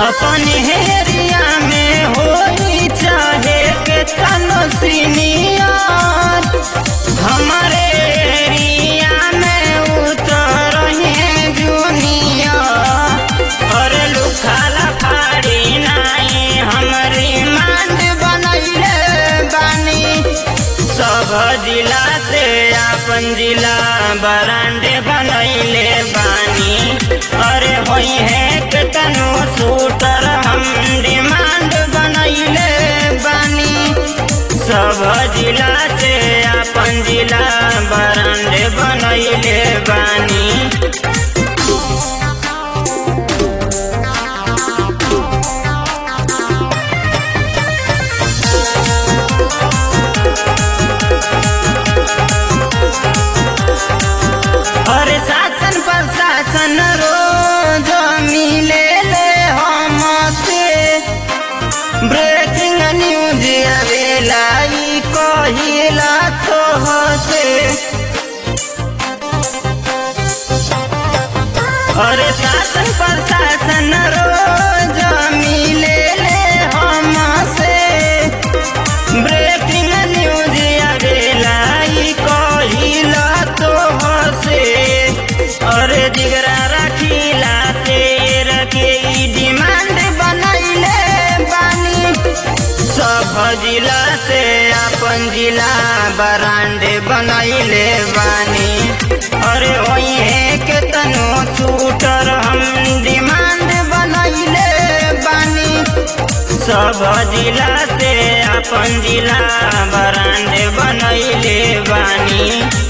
अपन हेरिया में होई चाहे के तनो सीनियर हमारे एरिया में उतर हैं जूनियर और लुखाला फाड़ी नाई हमरी मांड बनैले बानी सब जिला से अपन जिला बरांडे बनैले बानी अरे होई है के तनु सूटर हम डिमांड बनैले बानी सब जिला से अपन जिला बरांडे बनैले बानी अरे शासन प्रशासन रोज मिले ले हमसे ब्रेकिंग न्यूज आवेला ई कहिला तो हसे अरे शासन प्रशासन रोज मिले ले हमसे ब्रेकिंग न्यूज आवेला ई कहिला तो हसे अरे जिगरा रखिला से रखे ई डिमांड बनैले बानी सब जिला से अपन जिला बरांडे बनैले बानी अरे वही है के तनो शूटर हम डिमांड बनैले बानी सब जिला से अपन जिला बरांडे बनैले बानी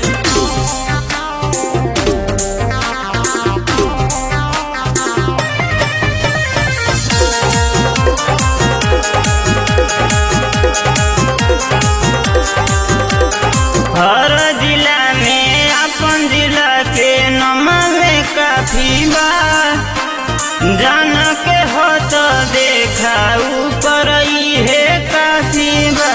हर जिला में अपन जिला के नमवे काफी बा जान के हो तो देखा ऊपर ही है काफी बा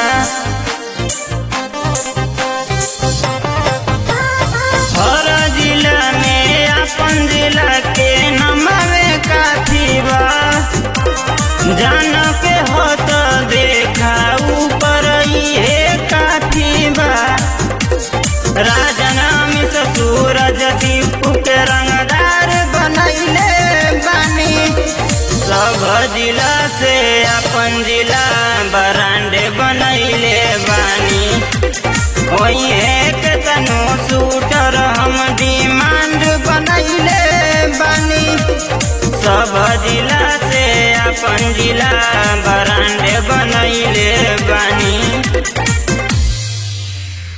हर जिला में अपन जिला के नमवे काफी बा जान के हो तो देखा ऊपर ही है काफी बा राजनाम से सूरज दीपू के रंगदार बनैले बानी सब जिला से अपन जिला बरांडे बनैले बानी वही एक तनो शूटर हम डिमांड बनैले बानी सब जिला से अपन जिला बरांडे बनैले बानी